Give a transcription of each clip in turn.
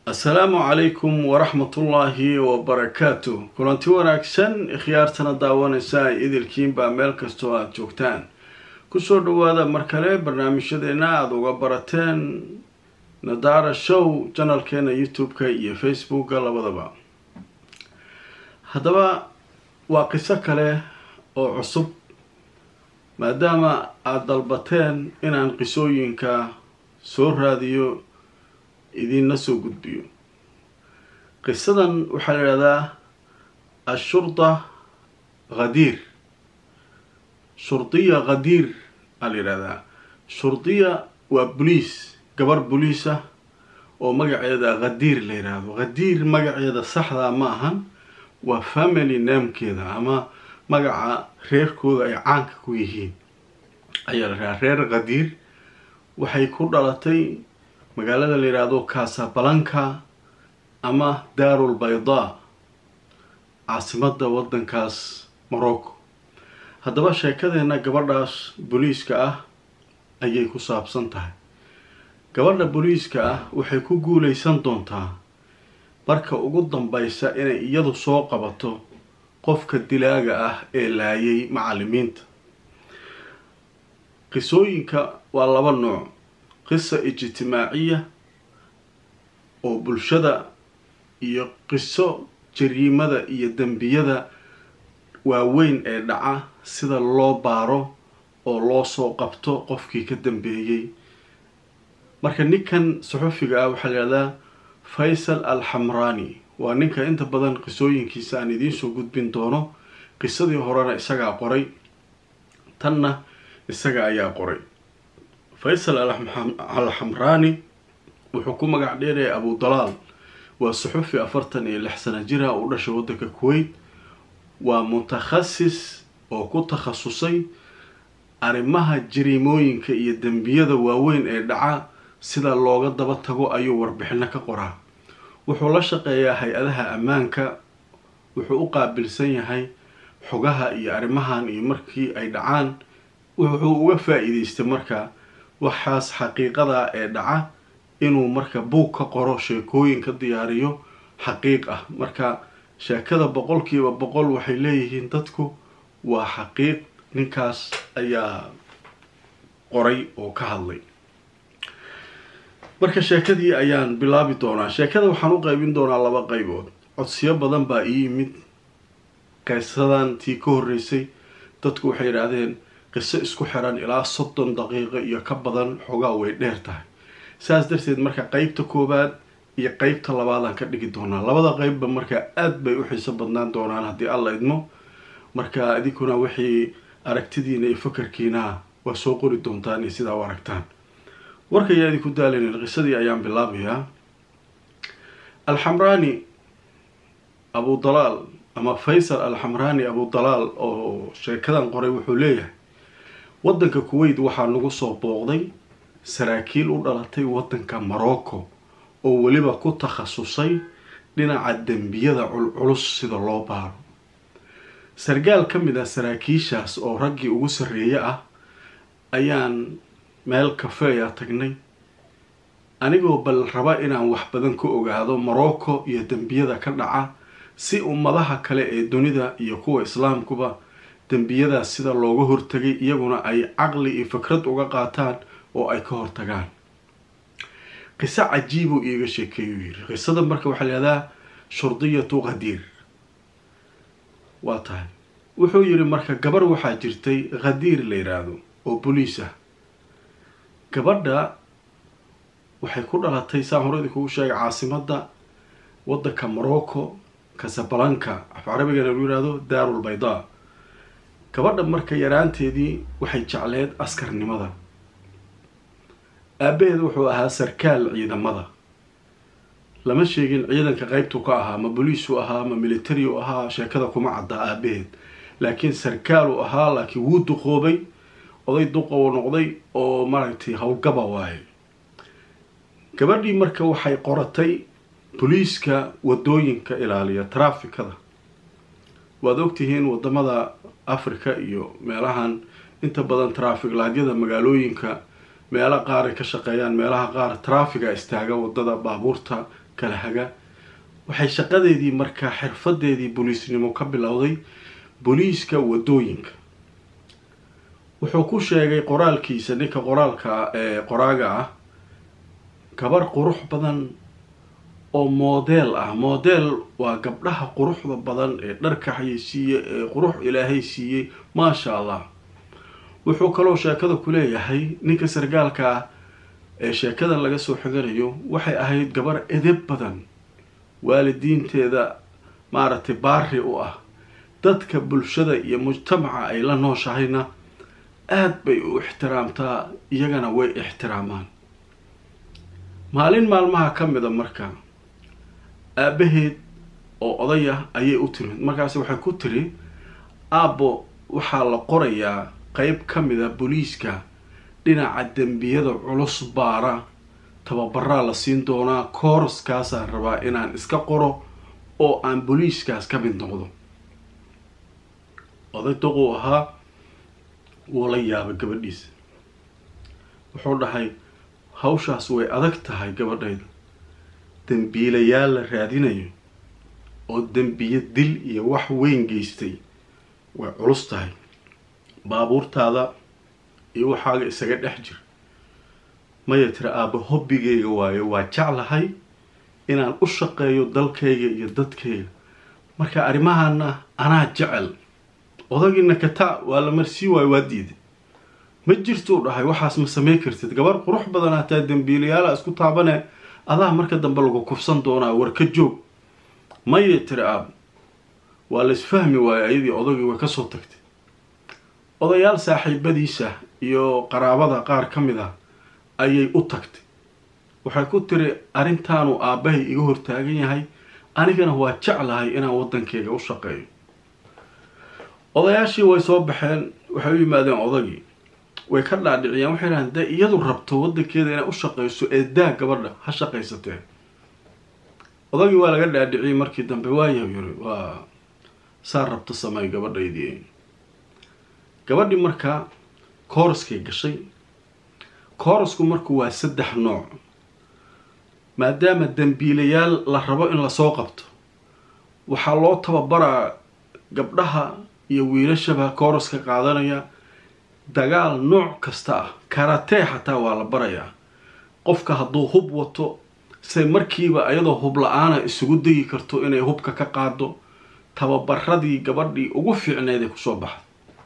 assalaamu calaykum waraxmatullaahi wabarakaatu kulanti wanaagsan ikhyaartana daawanaysa idilkiinbaa meel kastoo aada joogtaan kusoo dhawaada mar kale barnaamijyadeena aada uga barateen nadaara show janalkeena youtube-ka iyo facebooka labadaba haddaba waa qiso kale oo cusub maadaama aada dalbateen inaan qisooyinka soo raadiyo idiinla soo gudbiyo qisadan waxaa la yidhahdaa ashurda khadiir shurdiya khadiir aa la yidhahdaa shurdiya waa boliis gabar boliis ah oo magaceeda khadiir la yidhaahdo khadiir magaceeda saxdaa ma ahan waa family namekeeda ama magaca reerkooda ay caanka ku yihiin ayaa la yidhahdaa reer khadiir waxay ku dhalatay magaalada la yidhaahdo casabalanca ama daarul baydaa caasimadda waddankaas morocco haddaba sheekadeena gabadhaas booliiska ah ayay ku saabsan tahay gabadha booliiska ah waxay ku guuleysan doontaa marka ugu dambeysa inay iyadu soo qabato qofka dilaaga ah ee laayay macallimiinta qisooyinka waa laba nooc qisa ijtimaaciya oo bulshada iyo qiso jariimada iyo dembiyada waaweyn ee dhaca sida loo baaro oo loo soo qabto qofkii ka dambeeyey marka ninkan saxufiga ah waxaa la yihahdaa faysal al xamrani waa ninka inta badan qisooyinkiisa aan idiinsoo gudbin doono qisadii horena isagaa qoray tanna isaga ayaa qoray faysal al xamrani wuxuu ku magac dheeraya abu dalaal waa saxufi afartan iyo lix sana jira u dhashay waddanka kuwait waa mutakhasis oo ku takhasusay arrimaha jariimooyinka iyo dembiyada waaweyn ee dhaca sida looga daba tago ayuu warbixino ka qoraa wuxuu la shaqeeyaa hay-adaha ammaanka wuxuu u qaabilsan yahay xogaha iyo arrimahan iyo markii ay dhacaan wuxuu uga faa-iideystay marka waxaas xaqiiqada ee dhaca inuu marka buug ka qoro sheekooyin ka diyaariyo xaqiiq ah marka sheekada boqolkiiba boqol waxay leeyihiin dadku waa xaqiiq ninkaas ayaa qoray oo ka hadlay marka sheekadii ayaan bilaabi doonaa sheekada waxaan u qeybin doonaa laba qeybood codsiyo badan baa ii yimid qisadan tii ka horreysay dadku waxay yidhaahdeen qiso isku xiran ilaa soddon daqiiqo iyo ka badan xogaa way dheer tahay saas darteed marka qeybta koowaad iyo qeybta labaadaan ka dhigi doonaa labada qeybba marka aada bay u xiiso badnaan doonaan haddii alla idmo marka idinkuna wixii aragtidiina iyo fakarkiina waa soo qori doontaan iyo sidaa u aragtaan warkayaa idinku daalaynin qisadii ayaan bilaabayaa alxamraani abu dalaal ama faysal alxamraani abu dalaal oo sheekadan qoray wuxuu leeyahay waddanka kuwait waxaa nagu soo booqday saraakiil u dhalatay waddanka morocco oo weliba ku takhasusay dhinaca dembiyada culculus sida loo baaro sargaal ka mid ah saraakiishaas oo raggii ugu sarreeye ah ayaan meel kafeeya tagnay anigoo bal raba inaan wax badan ka ogaado morocco iyo dembiyada ka dhaca si ummadaha kale ee dunida iyo kuwa islaamkuba dembiyadaas sida looga hortagay iyaguna ay caqli iyo fikrad uga qaataan oo ay ka hortagaan qiso cajiibuu iiga sheekeeyuu yiri qisada marka waxaa layihahdaa shurdiyatu khadiir waa tahay wuxuu yiri marka gabar waxaa jirtay khadiir la yidhaahdo oo boliis ah gabadha waxay ku dhalatay saan horadii kugu sheegay caasimadda waddanka morocco casabalanca af carabigana lagu yihahdo daarul baydaa gabadha marka yaraanteedii waxay jecleed askarnimada aabaheed wuxuu ahaa sarkaal ciidamada lama sheegin ciidanka qeybtu ka ahaa ma boliisu ahaa ma military u ahaa sheekada kuma caddaa aabaheed laakiin sarkaal uu ahaa laakiin wuu duqoobay oday duqow noqday oo maaragtay howlgaba waaye gabadhii marka waxay qoratay boliiska wadooyinka ilaaliya trafikada waad ogtihiin wadamada africa iyo meelahan inta badan trafig laadyada magaalooyinka meelo qaar ay ka shaqeeyaan meelaha qaar trafiga istaaga wadada baabuurta kala haga waxay shaqadeedii markaa xirfadeedii booliisnimo ka bilowday booliiska wadooyinka wuxuu ku sheegay qoraalkiisa ninka qoraalka ee qoraaga ah gabar qurux badan oo moodeel ah moodeel waa gabdhaha quruxda badan ee dharka xayeysiiye ee qurux ilaahay siiyey maasha allah wuxuu kaloo sheekada ku leeyahay ninka sargaalka ah ee sheekadan laga soo xiganayo waxay ahayd gabar edeb badan waalidiinteeda maaragtay baari u ah dadka bulshada iyo mujtamaca ay la nooshahayna aada bay u ixtiraamtaa iyagana way ixtiraamaan maalin maalmaha ka mida marka aabaheed oo odaya ayay u timid markaasi waxay ku tiri aabbo waxaa la qorayaa qeyb ka mida booliiska dhinaca dembiyada culus baara tababaraa la siin doonaa kooraskaasaan rabaa inaan iska qoro oo aan booliiskaas ka mid noqdo oday doquu ahaa wuu la yaabay gabadhiisa wuxuu dhahay hawshaas way adag tahay gabadhayda dembiilayaal la raadinayo oo dembiyo dil iyo wax weyn geystay way culus tahay baabuurtaada iyo waxaaga isaga dhex jir maya tira aabba hobbigayga waayo waa jeclahay inaan u shaqeeyo dalkayga iyo dadkayga marka arrimahana anaa jecel odagiina kataa waa la marsii waayo waa diiday ma jirtuu dhahay waxaas ma samey kartid gabar qurux badan hataa dembiilayaala isku taabane adaa marka dambe lagu kufsan doonaa war ka joog maya tiri aab waa la isfahmi waayo ayadii odagii way kasoo tagtay odayaal saaxiibadiisa iyo qaraabada qaar ka mid ah ayay u tagtay waxay ku tiri arrintaanu aabbahay iga hortaagan yahay anigana waa jeclahay inaan waddankeyga u shaqeeyo odayaashii way soo baxeen waxay u yimaadeen odagii way ka dhaadhiciyeen waxay dhahan dee iyadu rabto waddankeeda inay u shaqeyso ee daa gabadha ha shaqaysatee odagii waa laga dhaadhiciyey markii dambe waayahu yiri waa saa rabto samey gabadhaydii gabadhii markaa kooraskay gashay koorasku marku waa saddex nooc maadaama dembiilayaal la rabo in lasoo qabto waxaa loo tababaraa gabdhaha iyo wiilashaba kooraska qaadanaya dagaal nooc kasta ah karatee xataa waa la barayaa qofka hadduu hub wato say markiiba iyadoo hub la-aana isugu degi karto inay hubka ka qaado tababaradii gabadhii ugu fiicneed ee kusoo baxda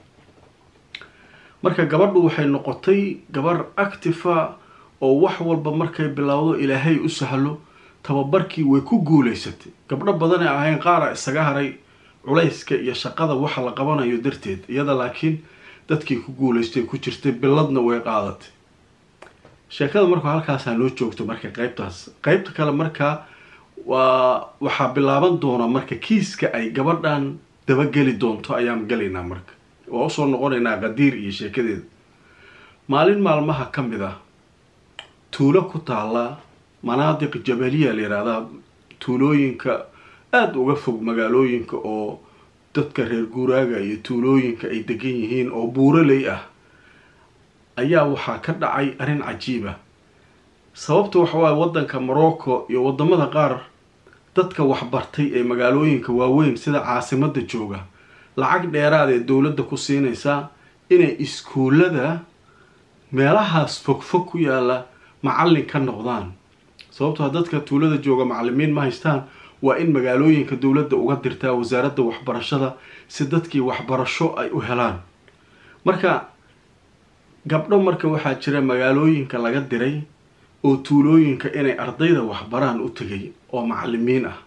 marka gabadhu waxay noqotay gabar actifa oo wax walba markay bilowdo ilaahay u sahlo tababarkii way ku guuleysatay gabdho badanee ahayn qaara isaga haray culayska iyo shaqada waxa la qabanayo darteed iyada laakiin dadkii ku guuleystay ku jirtay biladna way qaadatay sheekada markaa halkaasaa noo joogto marka qeybtaas qeybta kale markaa waa waxaa bilaaban doona marka kiiska ay gabadhan dabageli doonto ayaan gelaynaa marka waa usoo noqonaynaa qadiir iyo sheekadeeda maalin maalmaha ka mid ah tuulo ku taala manaadiq jabaliya la yihahdaa tuulooyinka aada uga fog magaalooyinka oo dadka reer guuraaga iyo tuulooyinka ay degan yihiin oo buuraley ah ayaa waxaa ka dhacay arrin cajiiba sababta waxa waaye waddanka morocco iyo waddamada qaar dadka waxbartay ee magaalooyinka waaweyn sida caasimadda jooga lacag dheeraad ee dowladda ku siinaysaa inay iskuullada meelahaas fogfog ku yaalla macallin ka noqdaan sababtoo dadka tuulada jooga macallimiin ma haystaan waa in magaalooyinka dowladda uga dirtaa wasaaradda waxbarashada si dadkii waxbarasho ay u helaan marka gabdho marka waxaa jira magaalooyinka laga diray oo tuulooyinka inay ardayda waxbaraan u tegay oo macallimiin ah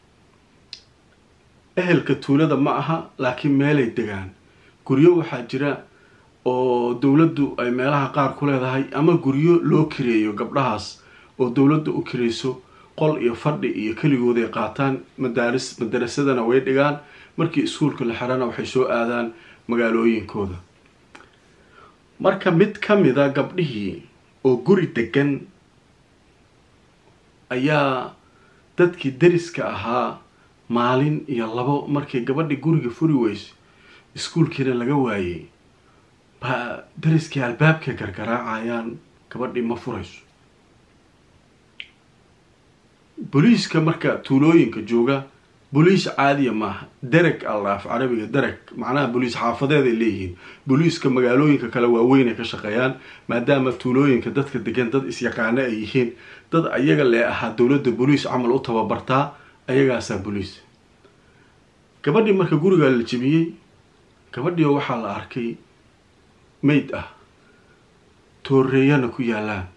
ehelka tuulada ma aha laakiin meelay degaan guryo waxaa jira oo dowladdu ay meelaha qaar ku leedahay ama guryo loo kireeyo gabdhahaas oo dowladda u kirayso qol iyo fadhi iyo keligood ay qaataan madaaris madarasadana way dhigaan markii iskuulka la xirana waxay soo aadaan magaalooyinkooda marka mid ka mida gabdhihii oo guri degan ayaa dadkii dariska ahaa maalin iyo labo markay gabadhii guriga furi weyse iskuulkiina laga waayey baa dariskii albaabkay gargaraacayaan gabadhii ma furayso booliiska marka tuulooyinka jooga boliis caadiya maaha dereg alla af carabiga dereg macnaha boliis xaafadeed ay leeyihiin booliiska magaalooyinka kale waaweyn ay ka shaqeeyaan maadaama tuulooyinka dadka degan dad isyaqaano ay yihiin dad ayaga lee ahaa dowladda boliis camal u tababartaa ayagaasaa boliis gabadhii marka gurigaa la jebiyey gabadhii waxaa la arkay mayd ah tooreeyana ku yaalaan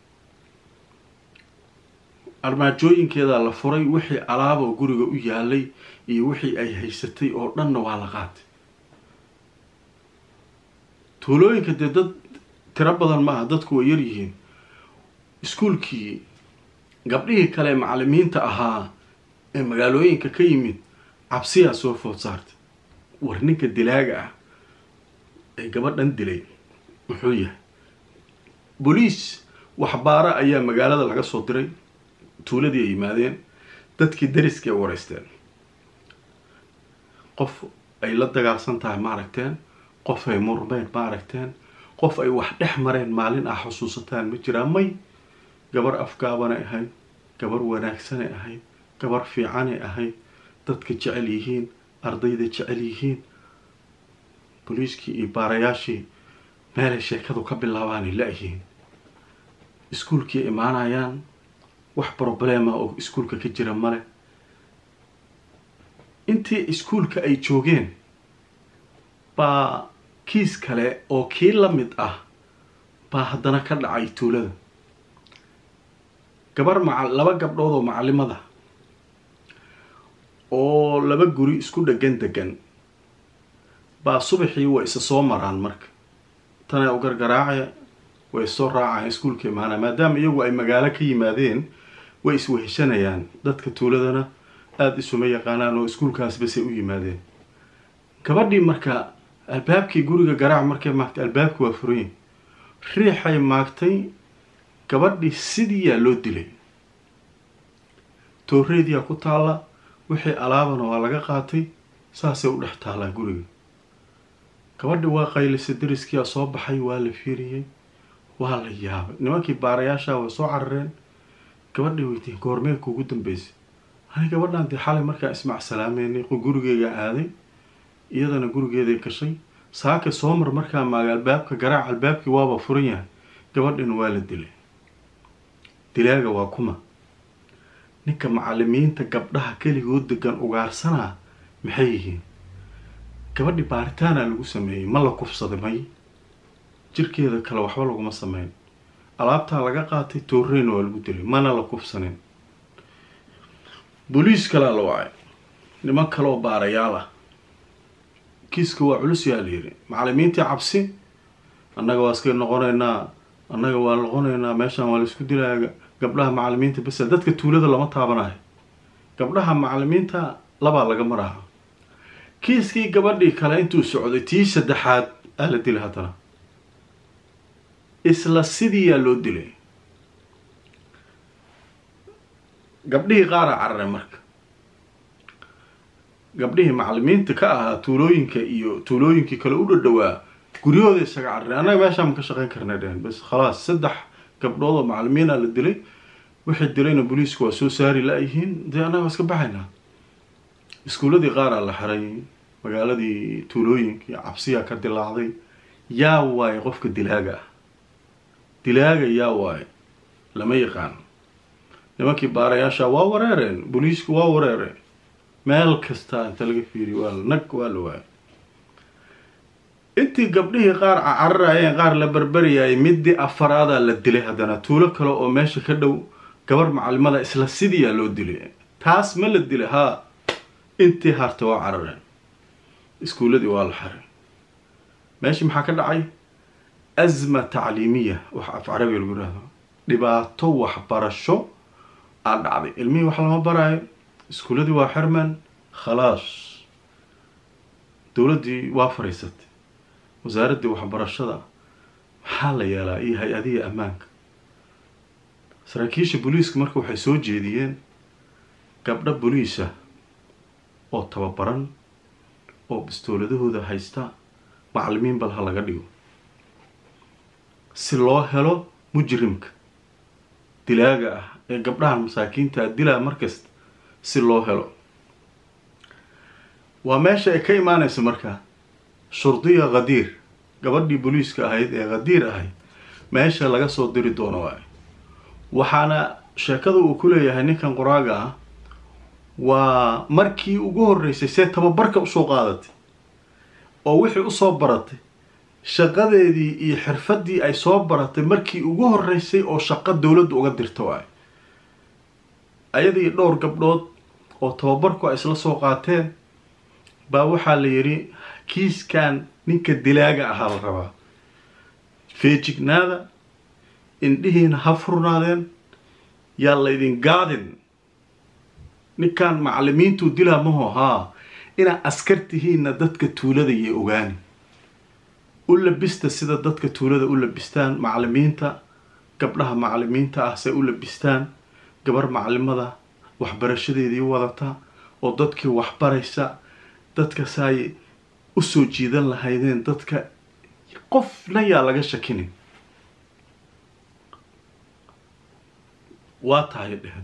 armaajooyinkeedaa la furay wixii alaaboo guriga u yaalay iyo wixii ay haysatay oo dhanna waa la qaatay tuulooyinka dee dad tiro badan maaha dadku way yar yihiin iskuulkii gabdhihii kale macalimiinta ahaa ee magaalooyinka ka yimid cabsiyaa soo food saartay war ninka dilaaga ah ee gabadhan dilay muxuu yahay boliis waxbaara ayaa magaalada laga soo diray tuuladii ay yimaadeen dadkii dariskii ay wareysteen qof ay la dagaalsan tahay ma aragteen qof ay murmeen ma aragteen qof ay wax dhex mareen maalin ah xusuusataan ma jiraan may gabar afgaabanay ahayd gabar wanaagsanay ahayd gabar fiicanay ahayd dadka jecel yihiin ardayda jecel yihiin boliiskii iyo baarayaashii meelay sheekadu ka bilaabaanay la-yihiin iskuulkii imaanayaan wax problema oo iskuulka ka jira male intii iskuulka ay joogeen baa kiis kale oo kii la mid ah baa haddana ka dhacay tuulada gabar maca laba gabdhood oo macalimada oo laba guri isku dhegan degan baa subaxii way isa soo maraan marka tanay u gargaraace way soo raacayaan iskuulka imaanaa maadaama iyagu ay magaalo ka yimaadeen way isweheshanayaan dadka tuuladana aada isuma yaqaanaan oo iskuulkaas basay u yimaadeen gabadhii marka albaabkii guriga garaac markay maagtay albaabki waa furayin riixay maagtay gabadhii sidiiyaa loo dilay tooreediyaa ku taalla wixii alaabana waa laga qaatay saasay u dhex taallaa guriga gabadhi waa qaylisay dariskiyaa soo baxay waa la fiiriyey waa la yaabay nimankii baarayaasha way soo carareen gabadhay weydiin goormee kuugu dambeysay ani gabadhan dee xalay markaa ismac salaameynay gurigeyga aaday iyadana gurigeeday gashay saaka soomar markaa maaga albaabka garaac albaabkii waaba furan yahay gabadhina waa la dilay dilaaga waa kuma ninka macalimiinta gabdhaha keligood degan ugaarsanaa maxay yihiin gabadhi baaritaana lagu sameeyey ma la kufsaday may jirkeeda kale waxba laguma sameyn alaabtaa laga qaatay tooreyna waa lagu dilay mana la kufsanin booliis kalea la wacay niman kaleoo baarayaal ah kiiska waa culus yaa la yidhi macalimiintii cabsi annaga waa iska noqonaynaa annaga waa noqonaynaa meeshaan waa laisku dilaya gabdhaha macalimiinta basa dadka tuulada lama taabanayo gabdhaha macalimiinta labaa laga maraha kiiskii gabadhii kale intuu socday tii saddexaad aa la dilay haddana isla sidiiyaa loo dilay gabdhihii qaara cararay marka gabdhihii macalimiinta ka ahaa tuulooyinka iyo tuulooyinkii kale u dhadhawaa guryahooda isaga carareen annaga meeshaan ma ka shaqeyn karnay dhehen bas khalaas saddex gabdhood oo macalimiina la dilay wixii dilayna booliisku waa soo saari la-yihiin dee annaga waa iska baxaynaa iskuuladii qaaraa la xiray magaaladii tuulooyinkii cabsiyaa ka dilaacday yaa waaye qofka dilaaga ah dilaaga yaa waaye lama yaqaan nimankii baarayaasha waa wareereen booliisku waa wareereen meel kasta inta laga fiiriy waa la nag waa la waayay intii gabdhihii qaar cararayeen qaar la berberiyayay midii afaraadaa la dilay haddana tuulo kale oo meesha ka dhow gabar macalimada isla sidiiyaa loo dilay taas ma la dilay haa intii harta waa carareen iskuuladii waa la xiray meeshii maxaa ka dhacay asma tacliimiya wax af carabiga lagu yihahdo dhibaato waxbarasho aa dhacday ilmihii wax lama baraayo iskuuladii waa xirman khalaas dowladdii waa fariisatay wasaaraddii waxbarashada maxaa la yeelaa iyo hay-adihii ammaanka saraakiisha booliiska marka waxay soo jeediyeen gabdho boliisa oo tababaran oo bistooladahooda haysta macalimiin bal ha laga dhigo si loo helo mujrimka dilaaga ah ee gabdhahan masaakiinta dilaa markasta si loo helo waa meesha ay ka imaanaysa markaa shurdiya khadiir gabadhii booliiska ahayd ee khadiir ahayd meesha laga soo diri doono waayo waxaana sheekada uu ku leeyahay ninkan qoraaga ah waa markii ugu horreysay see tababarka usoo qaadatay oo wixii usoo baratay shaqadeedii iyo xirfaddii ay soo baratay markii ugu horreysay oo shaqo dowladda uga dirta waayo ayadii dhowr gabdhood oo tababarku ay isla soo qaateen baa waxaa la yidhi kiiskan ninka dilaaga ahaa la rabaa feejignaada indhihiina ha furnaadeen yaa laydin gaadin ninkan macalimiintuu dilaa maho haa inaa askartihiina dadka tuulada iyo ogaani u labista sida dadka tuulada u labistaan macalimiinta gabdhaha macalimiinta ah se u labistaan gabar macalimada waxbarashadeedii wadata oo dadkii waxbaraysa dadka saay usoo jiidan lahaydeen dadka qofna yaa laga shakinin waa tahay dhehen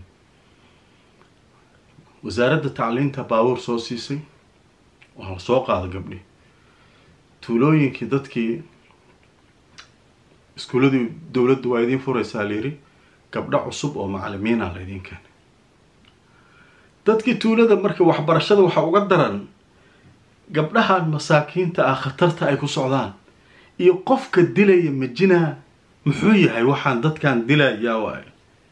wasaaradda tacliinta baabuur soo siisay waa la soo qaada gabdhi tuulooyinkii dadkii iskuuladii dowladdu waa idiin furaysaa layidhi gabdho cusub oo macalimiina laydiin keenay dadkii tuulada marka waxbarashada waxaa uga daran gabdhahan masaakiinta ah khatarta ay ku socdaan iyo qofka dilaya majinaa muxuu yahay waxaan dadkan dilayaa waayo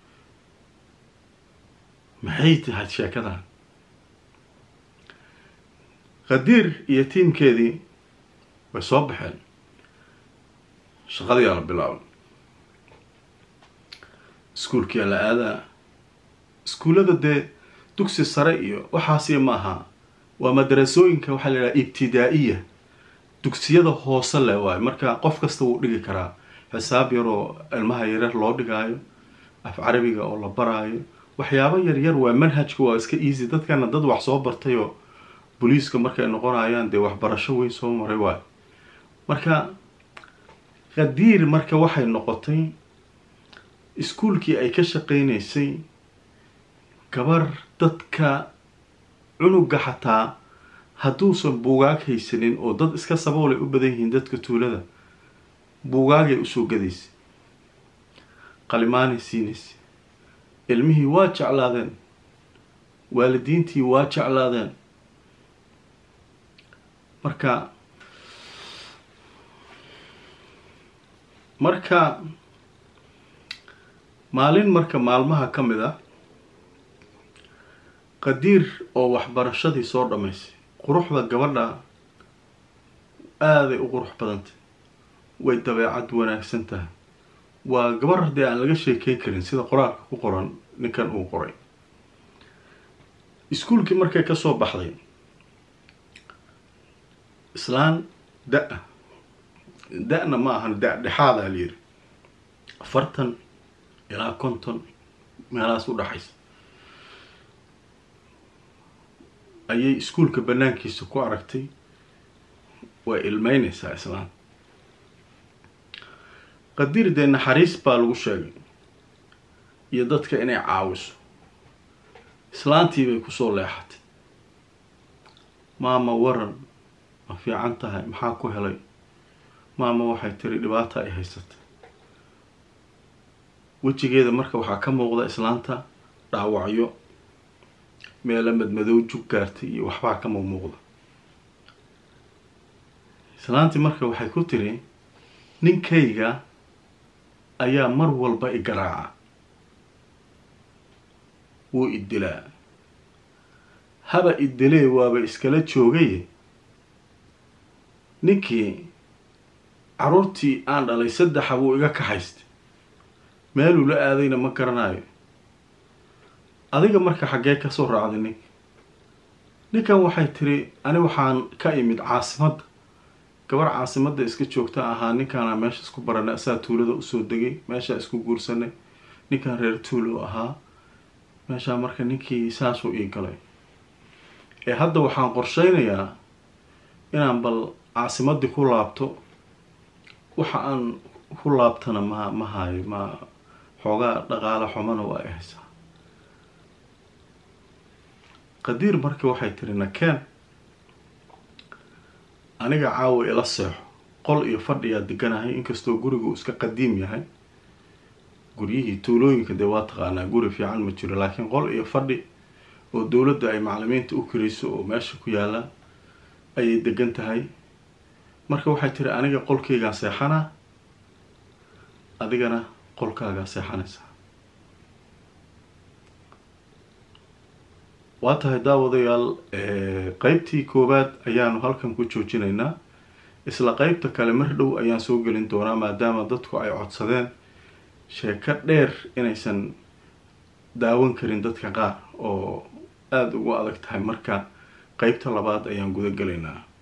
maxay tahay sheekadan khadiir iyo tiimkeedii way soo baxeen shaqadiyaa la bilaabay iskuulkiyaa la aadaa iskuullada dee dugsi sare iyo waxaasiya ma aha waa madarasooyinka waxaa la yidhaha ibtidaa-iya dugsiyada hoose leh waayo marka qof kasta wuu dhigi karaa xisaab yaroo ilmaha yaryar loo dhigaayo af carabiga oo la baraayo waxyaabo yaryar waa manhajka waa iska easy dadkana dad wax soo bartayoo booliiska markay noqonayaan dee waxbarasho weyn soo maray waayo marka khadiir marka waxay noqotay iskuulkii ay ka shaqeynaysay gabar dadka cunuga xataa hadduusan buugaag haysanin oo dad iska saboolay u badan yihiin dadka tuulada buugaagay usoo gadaysay qalimaanay siinaysay ilmihii waa jeclaadeen waalidiintii waa jeclaadeen marka marka maalin marka maalmaha ka mid ah qadiir oo waxbarashadii soo dhammaysay quruxda gabadha aaday u qurux badantay way dabeecad wanaagsan tahay waa gabar haddii aan laga sheekeyn karin sida qoraalka ku qoran ninkan uu qoray iskuulkii markay kasoo baxday islaan da- da-na ma ahan da- dhexaadaa la yiri afartan ilaa konton meelahaas u dhaxaysa ayay iskuulka banaankiisa ku aragtay way ilmeyneysaa islaan qadiir dee naxariis baa lagu sheegay iyo dadka inay caawiso islaantii bay kusoo leexatay maama waran ma fiican tahay maxaa ku helay maama waxay tiri dhibaata ay haysatay wejigeeda marka waxaa ka muuqda islaanta dhaawacyo meela madmadow jug gaartay iyo waxbaa ka muuqda islaantii marka waxay ku tiri ninkayga ayaa mar walba i garaaca wuu idilaa haba idilee waaba iskala joogay ninkii caruurtii aan dhalay saddexa wuu iga kaxaystay meeluu la aadayna ma garanayo adiga marka xaggee kasoo raacday ninka ninkan waxay tiri ani waxaan ka imid caasimadda gabar caasimadda iska joogta ahaa ninkaana meesha isku baranay asaa tuulada usoo degay meeshaa isku guursanay ninkan reer tuulo ahaa meeshaa marka ninkii saasuu ii galay ee hadda waxaan qorsheynayaa inaan bal caasimaddii ku laabto waxa aan ku laabtana ma ma hayo ma xoogaa dhaqaale xumana waa ay haysaa qadiir marka waxay tiri nakeen aniga caawa ila seexo qol iyo fadhiyaa deganahay inkastoo guriga uu iska qadiim yahay guryihii tuulooyinka dee waa taqaanaa guri fiican ma jiro laakiin qol iyo fadhi oo dowladda ay macalimiinta u kirayso oo meesha ku yaalla ayay degan tahay marka waxay tiri aniga qolkaygaan seexanaa adigana qolkaagaa seexanaysaa waa tahay daawadayaal qeybtii koowaad ayaanu halkan ku joojinaynaa isla qeybta kale mar dhow ayaan soo gelin doonaa maadaama dadku ay codsadeen sheeko dheer inaysan daawan karin dadka qaar oo aada ugu adag tahay marka qeybta labaad ayaan guda gelaynaa